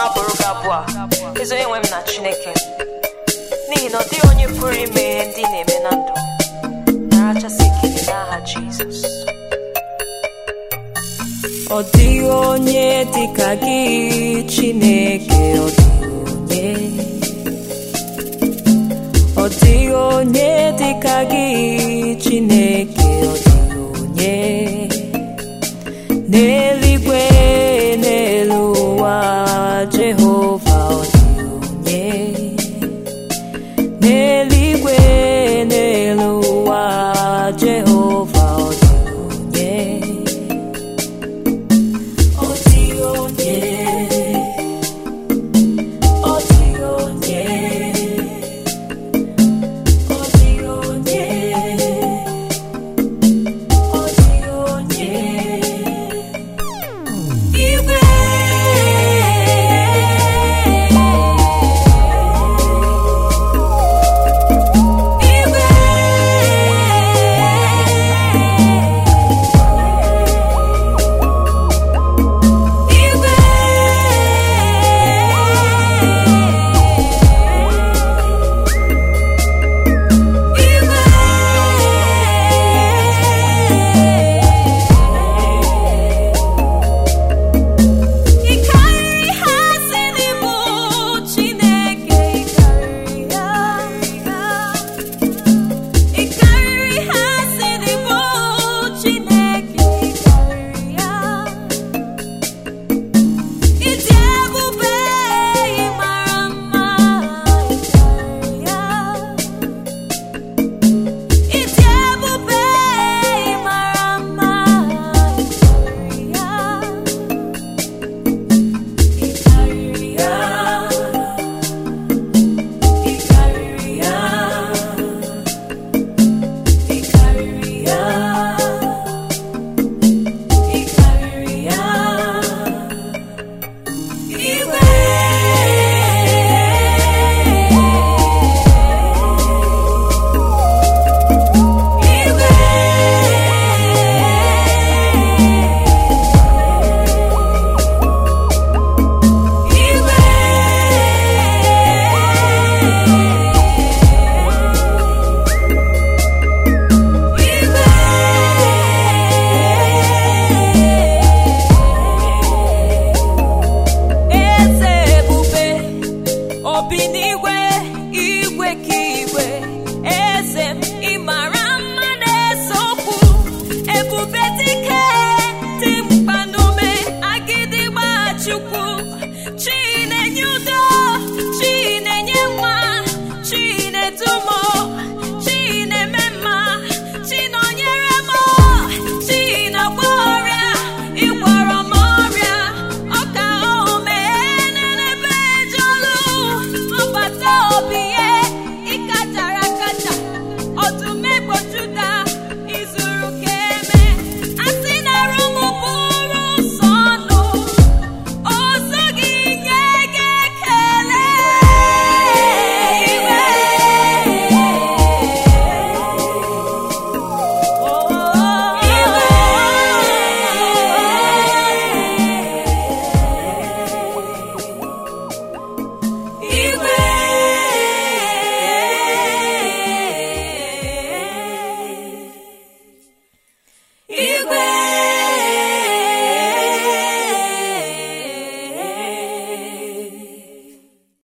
abụrụ gị abụọ a ezi onye nwe m na chineke n'ihi na ọ dịghị onye pụrụ ime ihe ndị ị na-eme na ndụ narachasị ekele n'aha jizọs Ọ dịghị onye dịka gị Chineke ọ dịghị onye Ọ dịghị onye dịka gị Chineke ọ dịghị onye n'elu